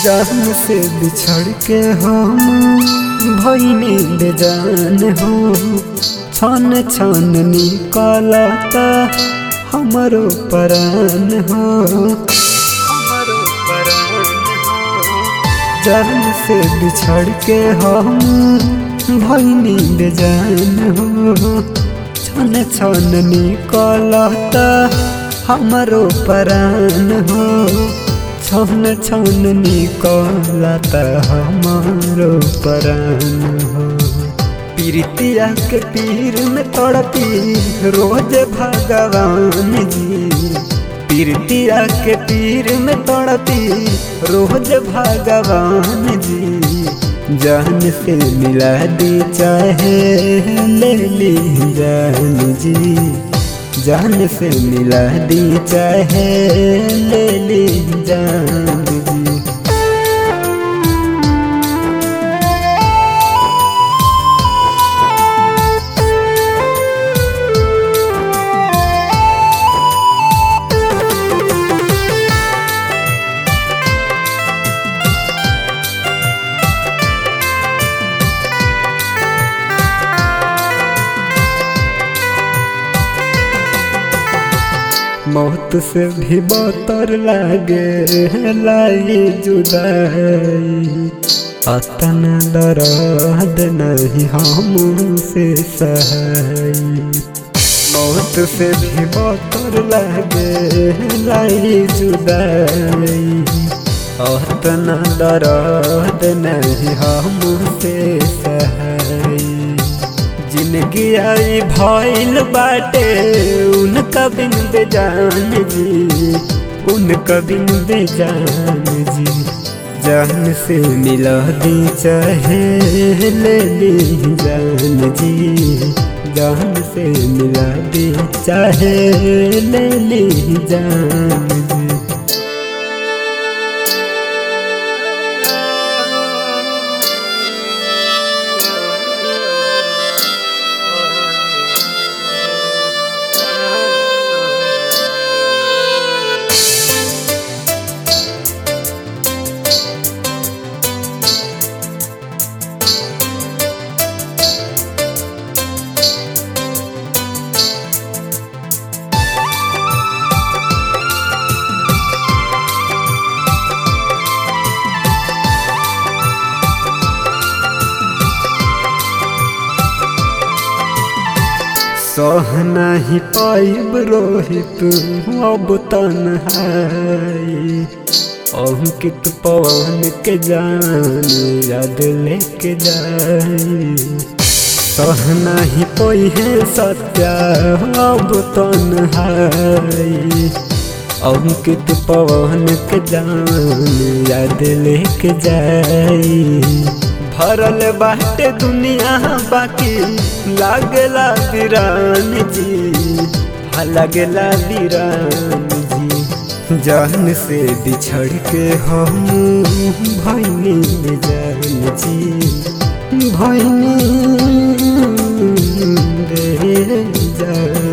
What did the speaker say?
जान से बिछड़ के हम भैनी बेजान हो छन छन निकलता हमरो परान हो हमरो परान हो जान से बिछड़ के हम भैनी बेजान हो छन छन निकलता हमरो परान हो छन छन निकलता हमारो परान हो पीरितिया के पीर में तड़पी रोज भगवान जी पीरितिया के पीर में तड़पी रोज भगवान जी जान से मिला दी चाहे ले ली जान जी जान से मिला दी चाहे ले ली जान जी मौत से भी बतर लागे लाई जुदाई अतन दर्द नहीं हमसे सहाई मौत से भी बतर लागे लाई जुदाई अतन दर्द नहीं हमसे सहाई जिंदगी आई भइल बाटे उनका बिन बेजान जी उनका बिन बेजान जी जान से मिला दी चाहे ले ली जान जी जान से मिला दी चाहे ले ली जान जी सह नहीं पाइब रोहित अब तन्हाई अंकित पवन के जान याद लेके जाई सह नहीं कोई है सत्या अब तन्हाई अंकित पवन के जान याद लेके जाई भरल बाटे दुनिया बाकी लागला वीरान जी हा लागला वीरान जी जान से बिछड़ के हम भैनी जान जी भैनी रे जान